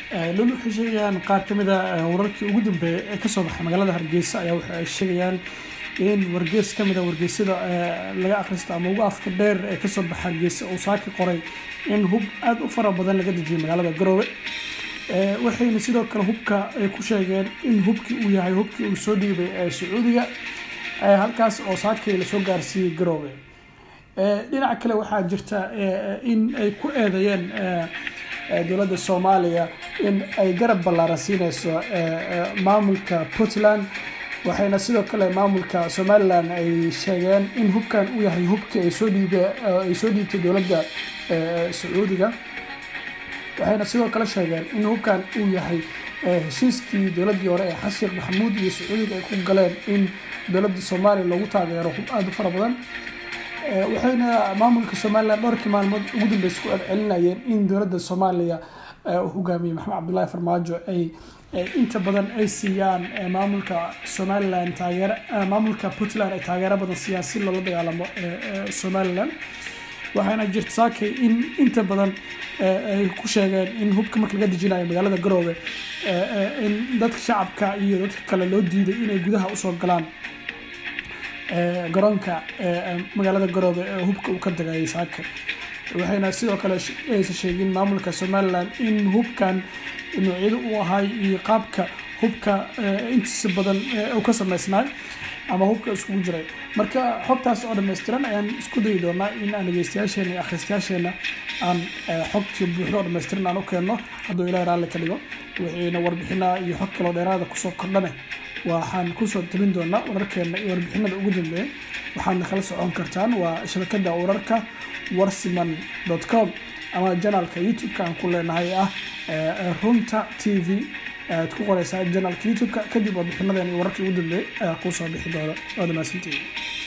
lol waxay sheegayaan qaar ka mid a wararkii ugu dambeeyay ee kasoo baxay magaalada hargeysa ayaa waxa ay sheegayaan in wargees ka mid a wargeysyada laga akhristo ama ugu afka dheer ee kasoo baxa hargeysa uu saaki qoray in hub aada u fara badan laga dejiyay magaalada garoowe waxayna sidoo kale hubka ay ku sheegeen in hubkii uu yahay hubkii uu soo dhiibay ee sacuudiga halkaas oo saakii lasoo gaarsiiyey garoowe dhinaca kale waxaa jirta in ay ku eedeeyeen dowladda soomaaliya in ay garab ballaaran siineyso maamulka puntland waxayna sidoo kale maamulka somalilan ay sheegeen in hubkan uu yahay hubkii ay soo dhiibe ay soo dhiibtay dowladda sacuudiga waxayna sidoo kale sheegeen in hubkan uu yahay heshiiskii dowladdii hore ee xasan sheekh maxamuud iyo sacuudiga ay ku galeen in dowladda soomaaliya loogu taageero hub aada u fara badan waxayna maamulka somalilan dhowrkii maalmood ugu dambeysa ku celcelinayeen in dowladda soomaaliya hogaamiye maxamed cabdullaahi farmaajo ay inta badan ay siiyaan maamulka somalilan taageer maamulka puntland ay taageero badan siiyaan si loola dagaalamo somalilan waxaana jirta saakay in inta badan ay ku sheegeen in hubka marka laga dejinayo magaalada garoowe in dadka shacabka iyo dadka kale loo diiday inay gudaha usoo galaan garoonka magaalada garoobe ee hubka uu ka dagayay saaka waxayna sidoo kale aysa sheegin maamulka somalilan in hubkan noocyada uu ahay iyo qaabka hubka intiisa badan uu ka sameysnaay ama hubka iskugu jiray marka xogtaas oo dhammaystiran ayaan isku dayi doonaa in aan dhegeystayaasheena iyo akhristayaasheena aan xogtii buuxdo oo dhammaystiran aan u keenno hadduu ilaah raalli ka dhigo wixiina warbixinaa iyo xog kaloo dheeraada kusoo kordhane waxaan kusoo tabin doonaa wararkeena iyo warbixinada ugu dambeeya waxaadna kala socon kartaan waa shabakada wararka warsiman com ama janalka youtube-ka aan ku leenahay ah runta t v aad ku qoreysaa janalka youtube-ka kadib warbixinadan iyo wararkii ugu dambeeyay ayaa kuu soo bixi doona waa dhamaasantii